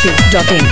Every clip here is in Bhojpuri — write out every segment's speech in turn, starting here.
masti.in.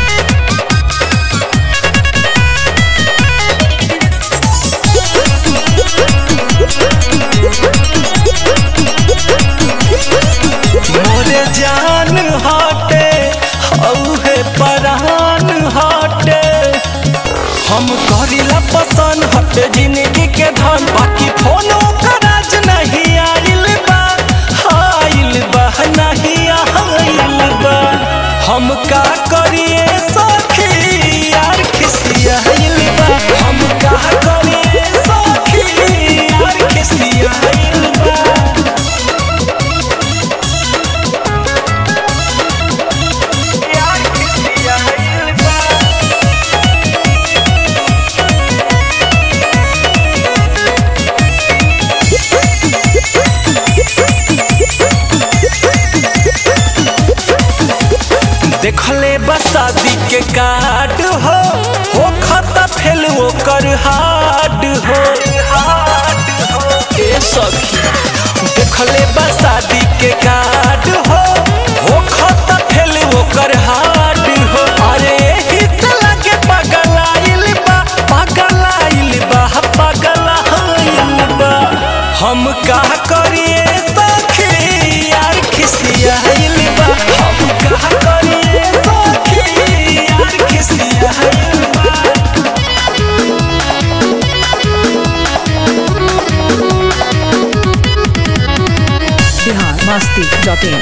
मोरे जान हटे औहे परान हटे हम करिला पसंद हटे जिंदगी के धन बाकी फोनो कराज नहीं आइल बा आइल बा नहीं आइल बा हम का करिए सखी यार खिसियाइल बा हम का करिए सखी यार खिसियाइल बा यार खिसियाइल बा देखले बसादी के कार्ड हो हो खाता फेल ओकर हार्ड हो ए सखी देखले बसादी के कार्ड हो हो खाता फेल ओकर हार्ड हो अरे एही से लगे पगलाइल बा पगलाइल बा पगलाइल बा हम का करिए सखी यार खिसियाइल बा हम का करिए सखी यार खिसियाइल बा Bihar masti.in.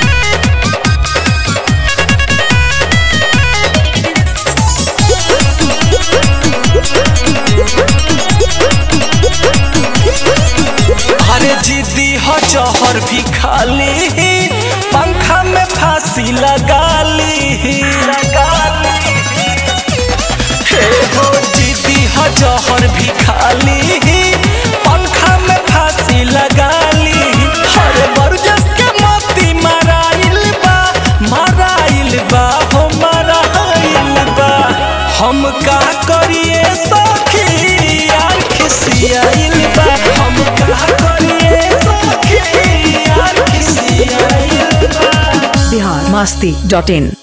अरे जिद्दी हो जौहर भी खाली पंखा में फांसी लगा ली हे हो जिद्दी हो जौहर भी खाली पंखा में फांसी लगा ली हरे बरजस के मोती मराइल बा मराइल बा हो मराइल बा हम का करिए सखी यार खिसियाइल बा हम का करिए सखी यार खिसियाइल बा Bihar masti.in.